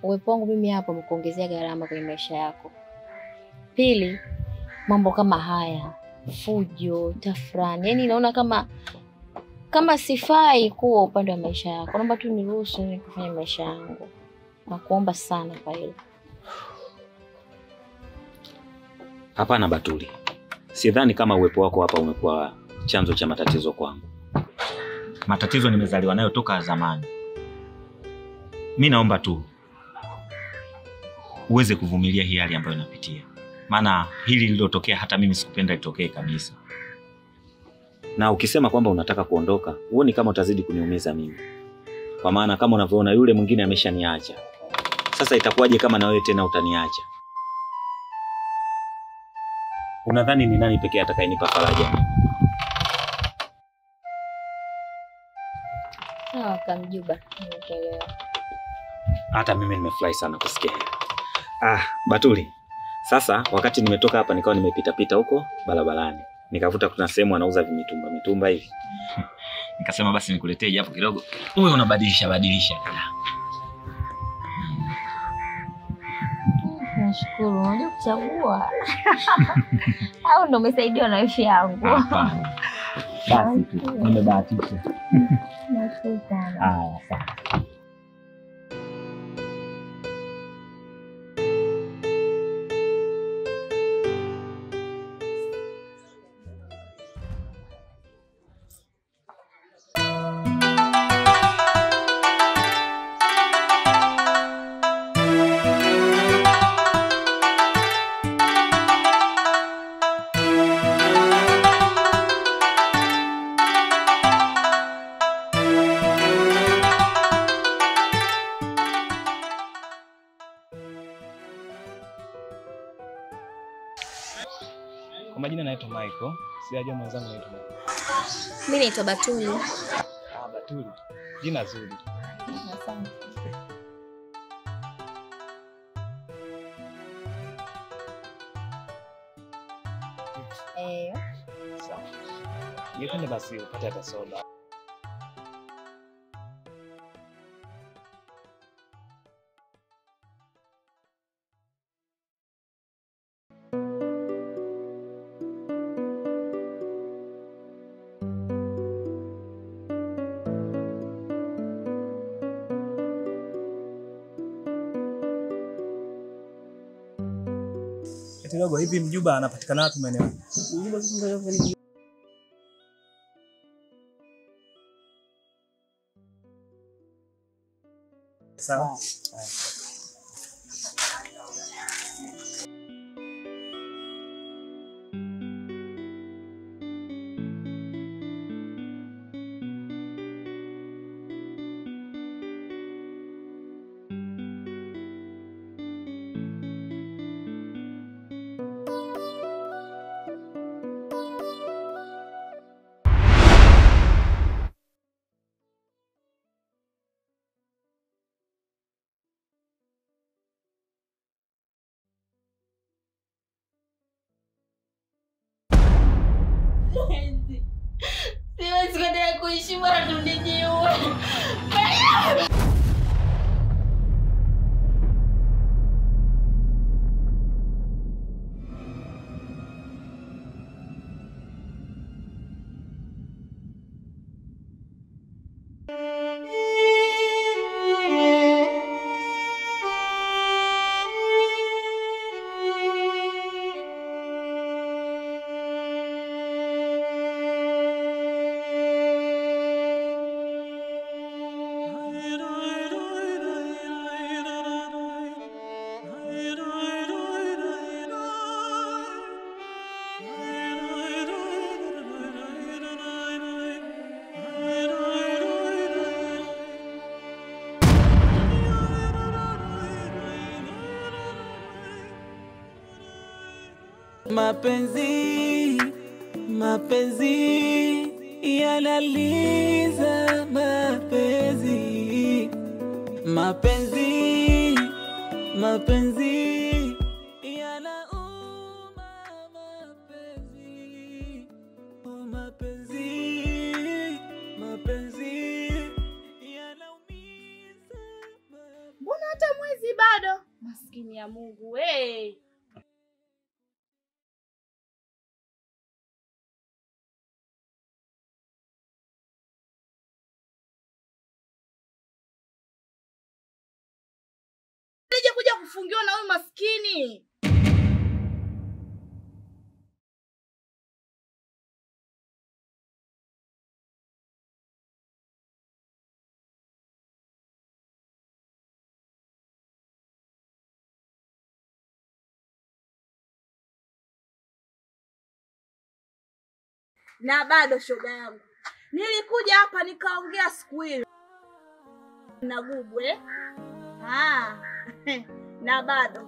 uwepo wangu mimi hapa umekuongezea gharama kwenye maisha yako. Pili, mambo kama haya, fujo, tafrani, yaani naona kama kama sifai kuwa upande wa maisha yako. Naomba tu niruhusu mimi kufanya maisha yangu, nakuomba sana kwa hilo. Hapana Batuli, sidhani kama uwepo wako hapa umekuwa chanzo cha matatizo kwangu. Matatizo nimezaliwa nayo toka zamani. Mi naomba tu uweze kuvumilia hii hali ambayo inapitia, maana hili lililotokea hata mimi sikupenda litokee kabisa. Na ukisema kwamba unataka kuondoka, huoni kama utazidi kuniumiza mimi? Kwa maana kama unavyoona yule mwingine ameshaniacha. Sasa itakuwaje kama na wewe tena utaniacha? Unadhani ni nani pekee atakayenipa faraja? Sawa Kamjuba, nimekuelewa. Hata mimi nimefurahi sana kusikia hilo. Ah, Batuli. Sasa wakati nimetoka hapa nikawa nimepita pita huko barabarani. Nikavuta kuna sehemu anauza vimitumba mitumba hivi. Nikasema basi nikuletee japo kidogo. Wewe unabadilisha badilisha. Nashukuru, unajua kuchagua au ndo umesaidiwa na wifi yangu? Hapana. Basi tu nimebahatisha. Nashukuru sana. Haya, sawa. Kwa majina naitwa Michael. Sijajua mwenzangu naitwa nani. Mimi naitwa Batuli. Ah, Batuli. Jina zuri. Asante. Eh, Sawa. Ningependa basi upate hata soda. Eti dogo, hivi mjuba anapatikana wapi maeneo? Sawa. siwezi kuendelea kuishi, bora tunijiue. Mapenzi, mapenzi yanaliza mapenzi, mapenzi, mapenzi yanauma mapenzi, oh mapenzi, mapenzi yanaumiza Mbona hata mwezi bado ya Mungu we. Nije kuja kufungiwa na huyu maskini. na bado shoga yangu, nilikuja hapa nikaongea siku ile na gugu eh? Ah, na bado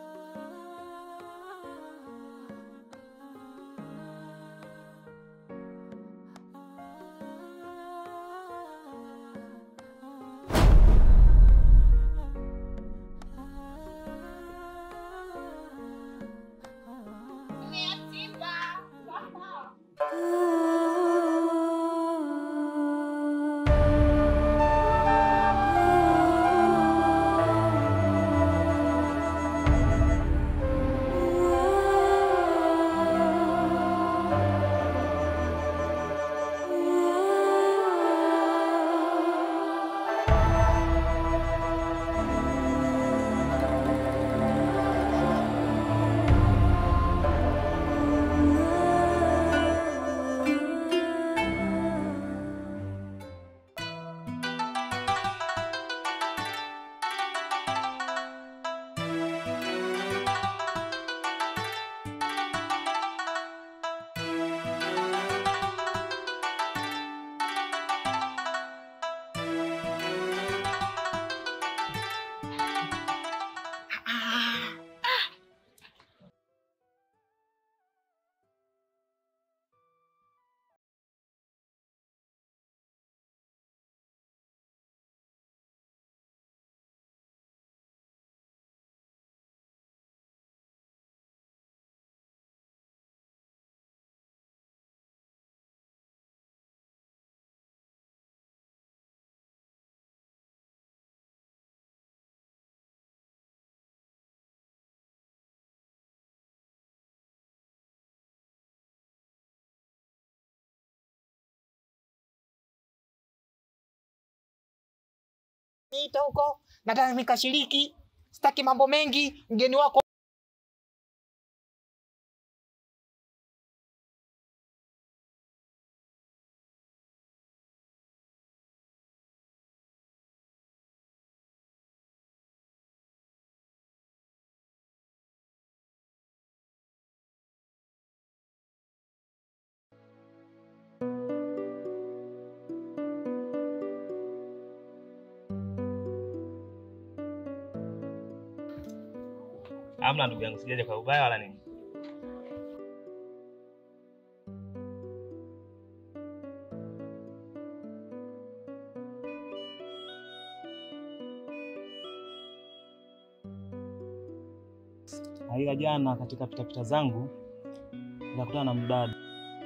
Niita huko, nataka nikashiriki, sitaki mambo mengi. Mgeni wako Hamna ndugu yangu, sijaja kwa ubaya wala nini. Na ila jana katika pitapita zangu nikakutana na mdada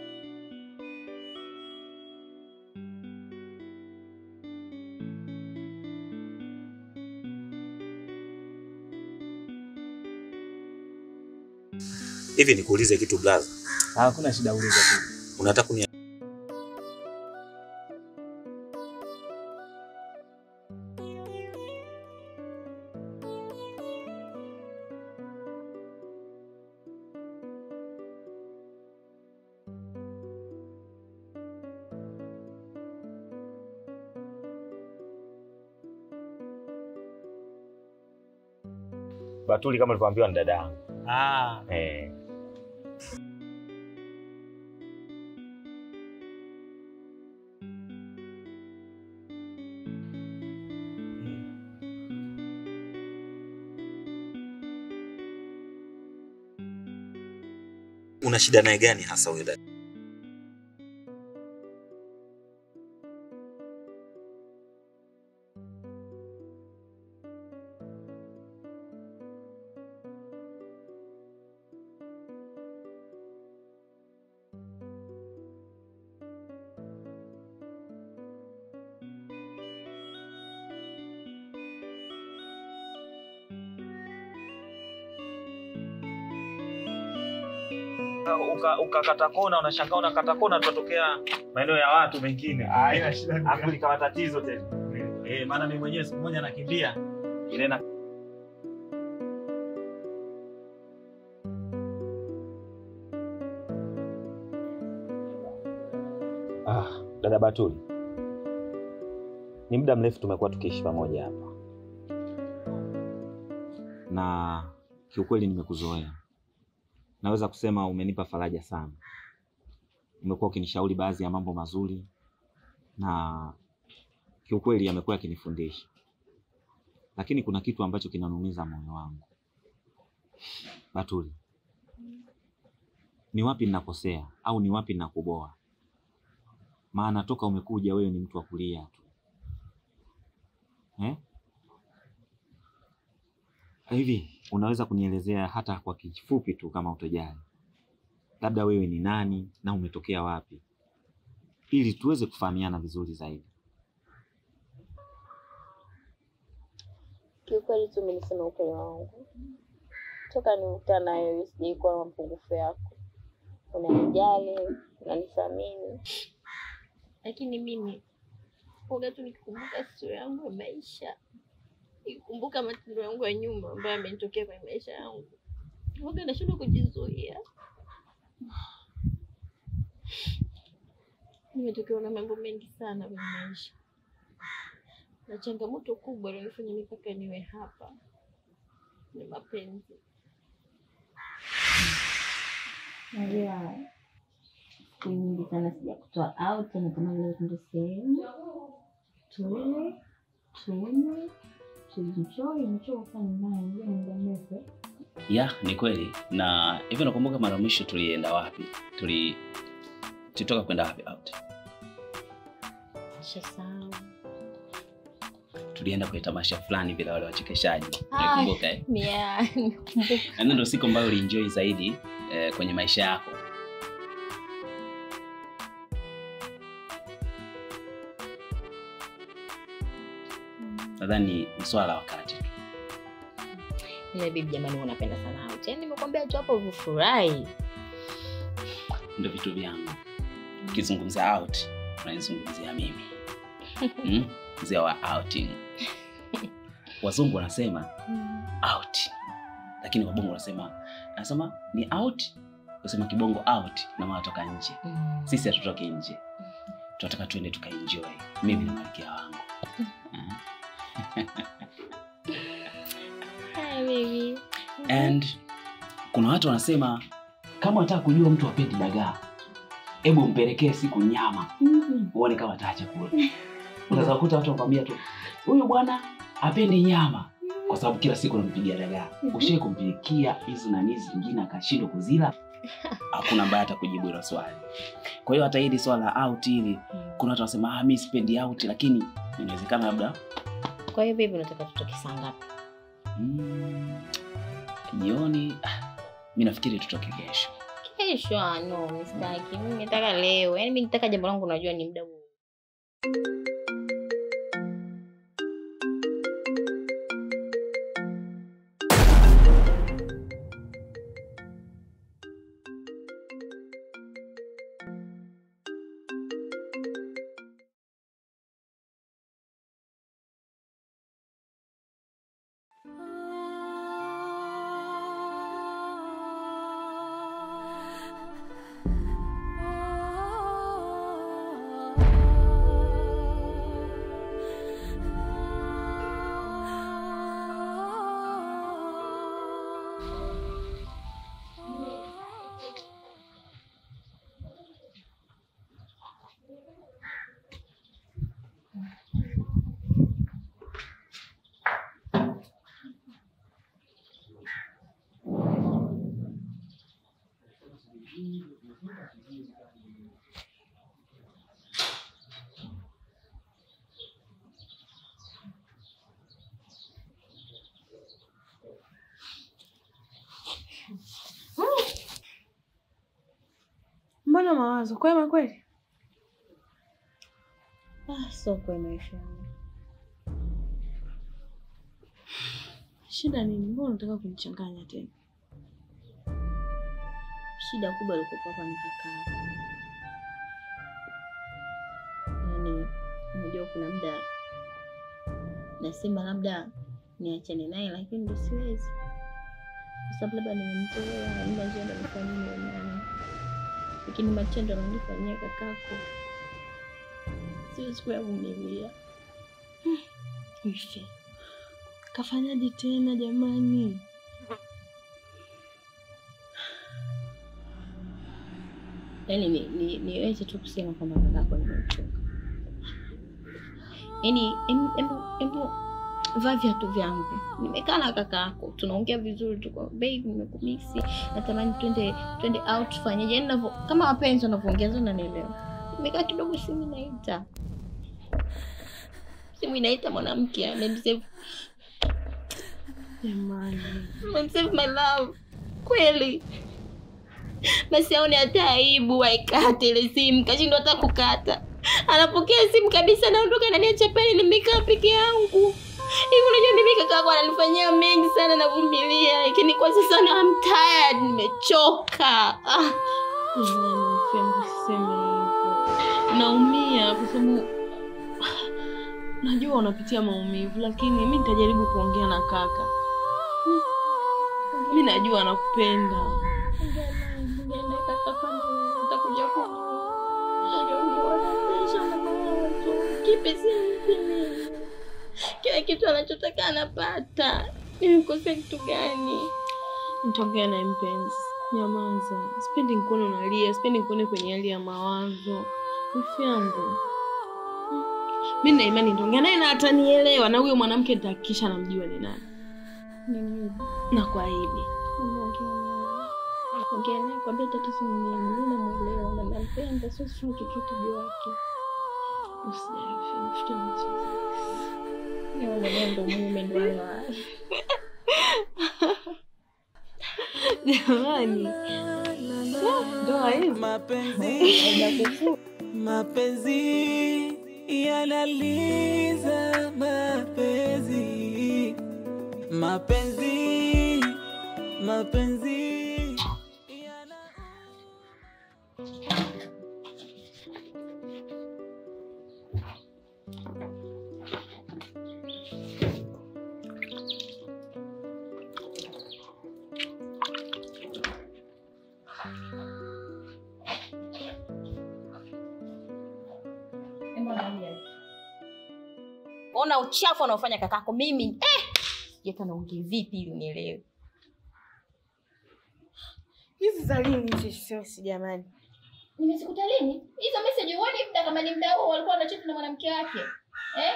Hivi nikuulize kitu blaza, hakuna shida, uliza tu. unataka kuni Batuli kama ulivyoambiwa ni dada yangu. Ah, Eh. Una shida naye gani hasa huyo dada? ukakata uka, ukakata kona, unashangaa unakata kona, tutatokea maeneo ya watu mengine. Haina shida. Alafu likawa tatizo tena. Eh, maana mimi mwenyewe siku moja nakimbia ile na Ah, dada Batuli, ni muda mrefu tumekuwa tukiishi pamoja hapa, na kiukweli nimekuzoea. Naweza kusema umenipa faraja sana. Umekuwa ukinishauri baadhi ya mambo mazuri, na kiukweli yamekuwa yakinifundisha, lakini kuna kitu ambacho kinanumiza moyo wangu. Batuli, ni wapi ninakosea au ni wapi ninakuboa? maana toka umekuja wewe ni mtu wa kulia tu eh? Hivi unaweza kunielezea hata kwa kifupi tu kama utojali, labda wewe ni nani na umetokea wapi, ili tuweze kufahamiana vizuri zaidi. Kiukweli tu mimi niseme ukweli wangu, toka nimekutana na wewe sijai kuwa na mapungufu yako. Unanijali, unanithamini, lakini mimi uga tu nikikumbuka historia yangu ya maisha, nikikumbuka matendo yangu ya nyuma ambayo yamenitokea kwenye maisha yangu, uga nashindwa kujizuia. Nimetokewa na mambo mengi sana kwenye maisha na changamoto kubwa ilionifanya mimi mpaka niwe hapa ni mapenzi. Najua siku nyingi sana sija kutoa out, natamani leo tuende sehemu tule, tunywe, tuenjoy, nichoka nyumbani, najua ni muda mrefu. Ya, ni kweli. Na hivyo nakumbuka mara mwisho tulienda wapi? Tuli tulitoka kwenda wapi out? Nishasahau. Tulienda kwenye tamasha fulani vile wale wachekeshaji. Ah. Nakumbuka eh? Yeah, nikumbuka. Na hiyo ndio siku ambayo ulienjoy zaidi eh, kwenye maisha yako. Nadhani ni swala la wakati tu. Ile bibi jamani, unapenda sana out. Yaani nimekwambia tu hapo ufurahi. Ndio vitu vyangu. Ukizungumzia out, unanizungumzia mimi. Mm? Mzee wa outing. Wazungu wanasema out, lakini wabongo wanasema anasema ni out, usema kibongo out na maana toka nje. Mm. Sisi hatutoki nje, tunataka tuende tukaenjoy, mimi na malkia wangu. Hi, baby. And kuna watu wanasema kama unataka kujua mtu apendi dagaa, hebu mpelekee siku nyama uone kama ataacha kula. Unaweza kukuta watu wakwambia tu huyu bwana apendi nyama kwa sababu kila siku unampigia dagaa. Ushai kumpikia hizi na hizi zingine akashindwa kuzila, hakuna ambaye atakujibu hilo swali. Kwa hiyo hata hili swala la out hili, kuna watu wanasema ah, mimi sipendi out, lakini inawezekana labda Kwa hiyo baby, unataka tutoke saa ngapi? mm, jioni. ah, Mi nafikiri tutoke kesho. Kesho? ah, No, mimi sitaki. Mimi nataka leo. Yaani mimi nataka jambo langu, unajua ni muda huu. Mbona mawazo kwema kweli? Ah, so kwa maisha yangu. Shida nini? Mbona unataka kunichanganya tena? shida kubwa ilikuwa hapa ni kaka yako. Yaani unajua kuna muda nasema labda niachane naye lakini ndo siwezi. Kwa sababu labda nimemzoea, hamna njia ndo nifanyie niwe naye. Lakini matendo ananifanyia kakako siwezi kuyavumilia. Ife. Kafanyaje tena jamani? Yaani ni, ni, niweze tu kusema kwamba kakako nimemchoka. Yaani em- embu embu vaa viatu vyangu. Nimekaa na kakako, tunaongea vizuri tu kwa babe, nimekumisi, natamani twende twende out tufanyeje? Yaani navyo kama wapenzi wanavyoongea sasa unanielewa. Nimekaa kidogo simu inaita. Simu inaita mwanamke amemsave Jamani. amemsave my love. Kweli. Basi aone hata aibu aikate ile simu, kashindwa hata kukata. Anapokea simu kabisa, naondoka naniacha pale, nimekaa peke yangu. Hivi unajua mimi kaka yako ananifanyia mengi sana, navumilia, lakini kwa sasa na I'm tired, nimechoka. Ah. Jamani, mfembo usiseme hivyo. Naumia kwa sababu najua unapitia maumivu, lakini mi nitajaribu kuongea na kaka. Mi najua anakupenda. Nenda kaka, kwani utakuja kunionyesha mawazo. Kipi simpi mimi? Kila kitu anachotaka anapata. Nimekosea kitu gani? Nitaongea naye mpenzi. Nyamaza. Sipendi nikuone unalia, sipendi nikuone kwenye hali ya mawazo. Wifi yangu. Mi na imani nitaongea naye na atanielewa, na huyo mwanamke nitahakikisha namjua ni nani. Na kuahidi. Ongea naye kwambia tatizo ni nini? Mimi namuelewa na nampenda, sio sio chochote juu yake. Usijali, wifi yangu, tutamaliza. Yeye mwenyewe ndo mume ndo wala. Jamani. Ndoa hizi. Mapenzi, mapenzi yanaliza mapenzi, mapenzi, mapenzi yana Ona uchafu anaofanya kakako mimi. Eh! Sijata naongea vipi ili unielewe. Hizi za lini hizi SMS jamani? Nimezikuta lini? Hizo message huoni muda kama ni muda huo walikuwa wanachati na mwanamke wake. Eh?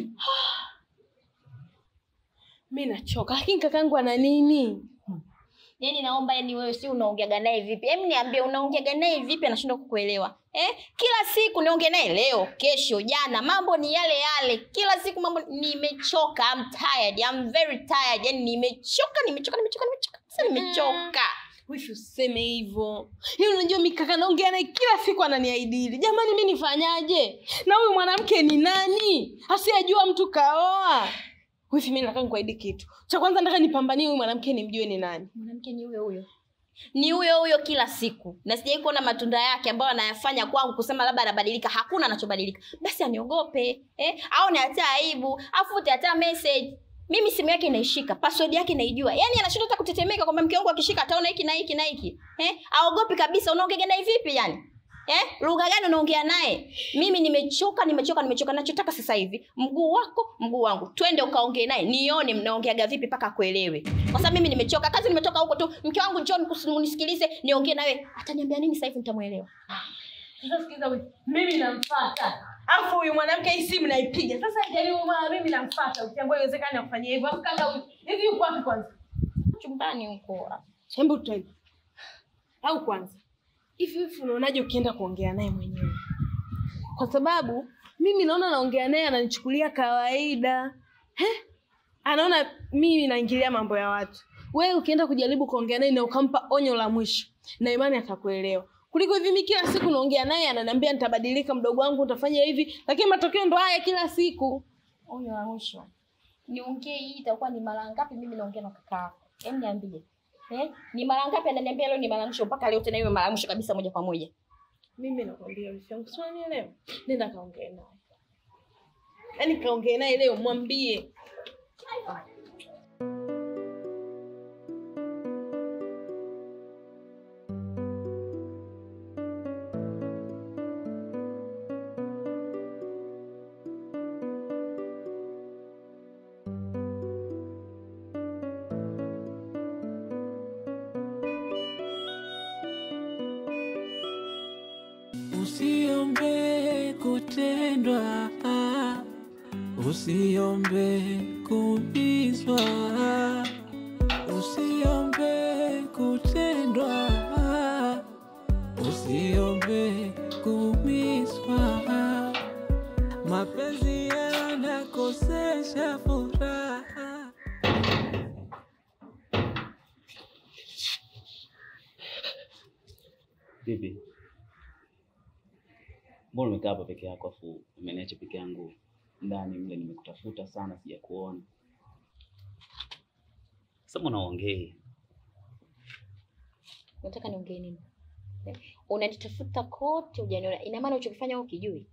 Mi nachoka, lakini kakangu ana nini? Yaani naomba yani wewe si unaongeaga naye vipi? Hebu niambie unaongeaga naye vipi anashindwa kukuelewa. Eh? Kila siku niongee naye leo, kesho, jana, mambo ni yale yale. Kila siku mambo nimechoka. I'm tired. I'm very tired. Yaani nimechoka, nimechoka, nimechoka, nimechoka. Sasa nimechoka. Wifi useme hivyo. Hiyo unajua mi kaka naongea naye kila siku ananiaidili. Jamani mi nifanyaje? Na huyu mwanamke ni nani? Asiyejua mtu kaoa. Wifi mi nataka nikuahidi kitu. Cha kwanza nataka nipambanie huyu mwanamke nimjue ni nani. Mwanamke ni huyo huyo. Ni huyo huyo kila siku. Na sijai kuona matunda yake ambayo anayafanya kwangu kusema labda anabadilika. Hakuna anachobadilika. Basi aniogope, eh? Aone hata aibu, afute hata message. Mimi simu yake inaishika, password yake naijua. Yaani anashindwa hata kutetemeka kwamba mke wangu akishika ataona hiki na hiki na hiki. Eh? Aogopi kabisa. Unaongea naye vipi yani? Eh? Lugha gani unaongea naye? Mimi nimechoka, nimechoka, nimechoka. Nachotaka sasa hivi, mguu wako, mguu wangu. Twende ukaongee naye. Nione mnaongeaga vipi mpaka kuelewe. Kwa sababu mimi nimechoka. Kazi nimetoka huko tu. Mke wangu njoo nikus- unisikilize, niongee nawe. Ataniambia nini sasa hivi nitamuelewa. Sasa sikiza wifi. Mimi namfuata. Alafu huyu mwanamke hii simu naipiga. Sasa jaribu mara mimi namfuata. Ukiambia iwezekani akufanyia hivyo. Alafu kaka huyu. Hivi yuko wapi kwanza? Chumbani huko. Hebu twende. Au kwanza. Hivi hivi unaonaje ukienda kuongea naye mwenyewe? Kwa sababu mimi naona naongea naye ananichukulia kawaida. He? Anaona mimi naingilia mambo ya watu. Wewe ukienda kujaribu kuongea naye na ukampa onyo la mwisho, na imani atakuelewa. Kuliko hivi mimi kila siku naongea naye ananiambia nitabadilika, mdogo wangu utafanya hivi, lakini matokeo ndo haya kila siku. Onyo la mwisho. Niongee hii itakuwa ni mara ngapi mimi naongea na kaka yako? Hebu niambie. Eh? Ni mara ngapi ananiambia leo ni mara mwisho mpaka leo tena iwe mara mwisho kabisa moja kwa moja. Mimi nakwambia wifi yangu, si unanielewa? Nenda kaongee naye, yaani kaongee naye leo, mwambie Usiombe kutendwa, usiombe kuumizwa, usiombe kutendwa, usiombe kuumizwa. Mapenzi yanakosesha furaha. Vipi? Mbona umekaa hapa peke yako afu umeniacha peke yangu ndani mle? Nimekutafuta sana sijakuona. Sasa mbona uongei? Unataka niongee nini? Eh? Unanitafuta kote hujaniona. Ina maana uchokifanya wewe ukijui.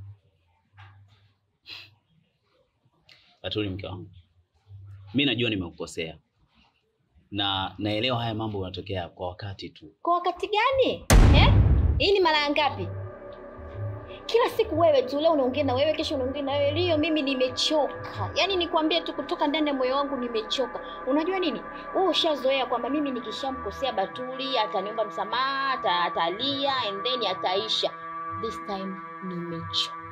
Batuli, mke wangu, mi najua nimekukosea na naelewa haya mambo yanatokea kwa wakati tu. Kwa wakati gani? Eh? Hii ni mara ngapi? Kila siku wewe tu, leo unaongea na wewe, kesho unaongea na wewe. Leo mimi nimechoka. Yaani nikwambie tu kutoka ndani ya moyo wangu nimechoka. Unajua nini? Wewe ushazoea kwamba mimi nikishamkosea Batuli ataniomba msamaha, ata- atalia and then ataisha. This time nimechoka.